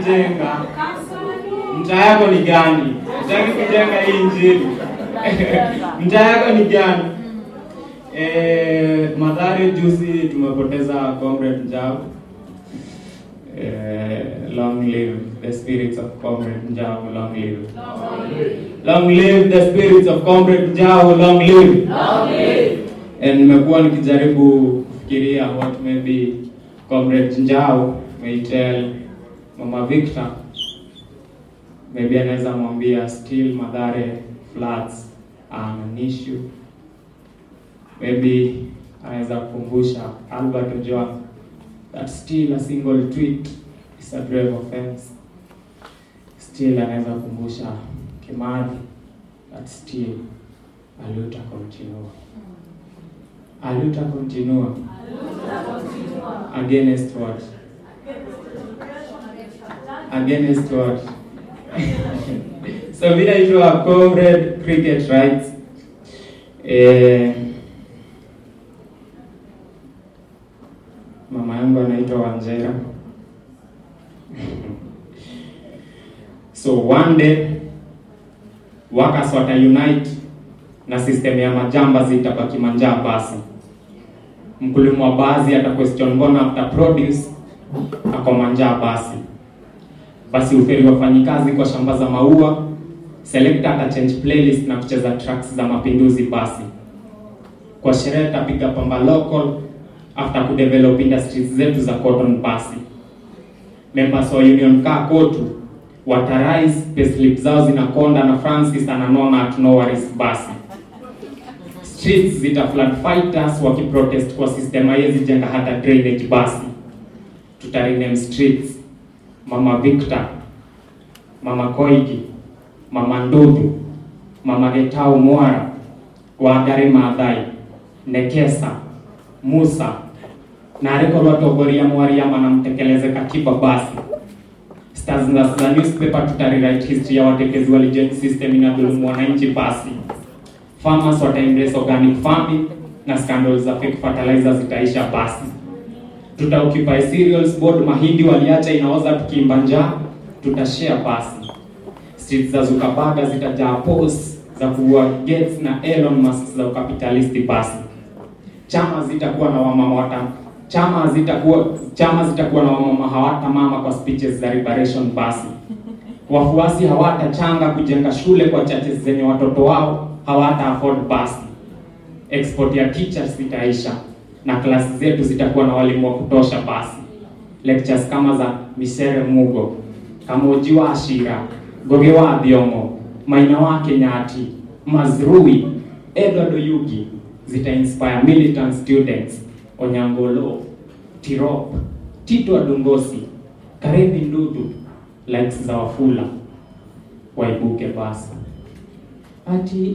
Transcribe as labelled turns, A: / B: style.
A: jenga mtaa yako ni gani utaki kujenga hii injili mtaa yako ni gani eh, madhari juzi tumepoteza comrade njau eh, long live the spirits of comrade njau long live long live the spirits of comrade njau long live and nimekuwa nikijaribu kufikiria what maybe comrade njau may tell mama victor maybe anaweza mwambia still madhare floods are an issue maybe anaweza kukumbusha albert ojwang that still a single tweet is a grave offense still anaweza kukumbusha kimadhi that still aluta continua aluta continua against what against what so vile itwa comrade cricket rights eh, mama yangu anaitwa Wanjera so one day workers wata unite na system ya majamba zitabaki manjaa basi mkulima wa basi ata question mbona after produce ako manjaa basi basi uferi wafanyikazi kwa shamba za maua selector ata change playlist na kucheza tracks za mapinduzi basi kwa sherehe tapiga pamba local after kudevelop industries zetu za cotton basi members wa union kaa kotu watarise payslip zao zinakonda na francis ananona at no worries basi streets zita flood fighters wakiprotest kwa system haiwezi jenga hata drainage basi tutarename streets mama victor mama koigi mama ndudu mama getau mwara wangari maathai nekesa musa na arikorwo atongoria mwariama na mtekeleze katiba basi stars za za newspaper tutarewrite history ya watekezi wa legend system inadhulumu wananchi basi farmers wata embrace organic farming na scandals za fake fertilizer zitaisha basi tuta occupy cereals board mahindi waliacha inaoza tukiimba njaa tutashare basi streets za Zuckerberg zitajaa posts za kuua Gates na Elon Musk za ukapitalisti basi chama zitakuwa na wamama wata chama zitakuwa chama zitakuwa na wamama hawata mama kwa speeches za liberation basi wafuasi hawatachanga kujenga shule kwa churches zenye watoto wao hawata afford basi export ya teachers zitaisha na klasi zetu zitakuwa na walimu wa kutosha basi lectures kama za misere mugo kamoji wa ashira goge wa thiongo maina wa kenyati mazrui edward oyugi zita inspire militant students onyangolo tirop tito adongosi karevi ndudu likes za wafula waibuke basi ati